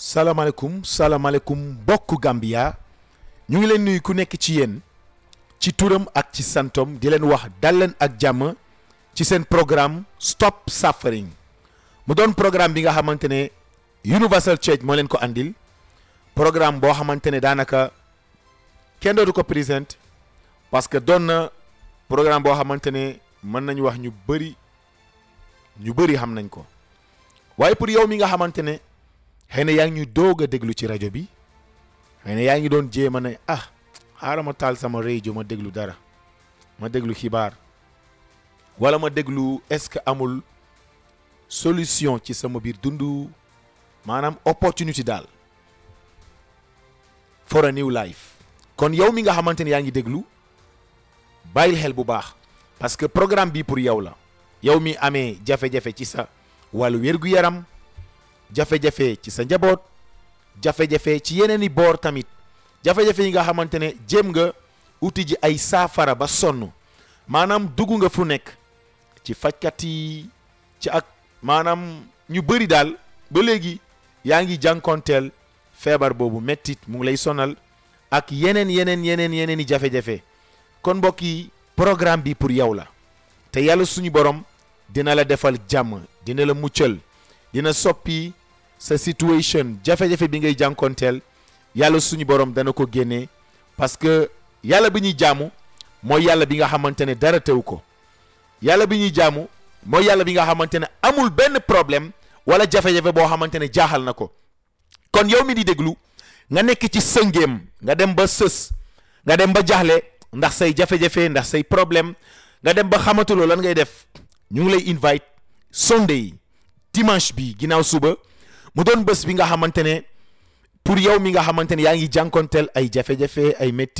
salaamaaleykum salaamaaleykum mbokku Gambia ñu ngi leen nuyu ku nekk ci yéen ci turam ak ci santom di leen wax dal leen ak jàmm ci seen programme Stop Suffering mu doon programme bi nga xamante ne Universal Church moo leen ko andil programme boo xamante ne daanaka kenn dootu ko présent parce que doon na programme boo xamante ne mën nañu wax ñu bëri ñu bëri xam nañ ko waaye pour yow mi nga xamante ne xëy na yaa ngi ñu doog a déglu ci rajo bi xëy na yaa ngi doon jéem a ne ah xaaral ma taal sama rajo ma déglu dara ma déglu xibaar wala ma déglu est-ce que amul solution ci sama biir dundu maanaam opportunité daal for a new life kon yow mi nga xamante ne yaa ngi déglu bàyyil xel bu baax parce que programme bi pour yow la yow mi amee jafe-jafe ci sa wàllu wér-gu-yaram jafe-jafe ci sa njaboot jafe-jafe ci yeneen i boor tamit jafe-jafe yi nga xamante ne jéem nga uti ji ay saafara ba sonn maanaam dugg nga fu nekk ci fajkat yi ci ak maanaam ñu bëri daal ba léegi yaa ngi jànkonteel feebar boobu mettit mu ngi lay sonal ak yeneen yeneen yeneen yeneen i jafe-jafe kon mbokk yi programme bi pour yow la te yàlla suñu borom dina la defal jàmm dina la muccal dina soppi sa situation jafe-jafe bi ngay jànkonteel yàlla suñu borom dana ko génnee parce que yàlla bi ñuy jaamu mooy yàlla bi nga xamante ne dara tew ko yàlla bi ñuy jaamu mooy yàlla bi nga xamante ne amul benn problème wala jafe-jafe boo xamante ne jaaxal na ko kon yow mi di déglu nga nekk ci sëngéem nga dem ba sës nga dem ba jaaxle ndax say jafe-jafe ndax say problème nga dem ba xamatuloo lan ngay def ñu ngi lay invite Sunday dimanche bi ginnaaw suba mu doon bés bi nga xamante ne pour yow mi nga xamante ne yaa ngi jànkonteel ay jafe-jafe ay métti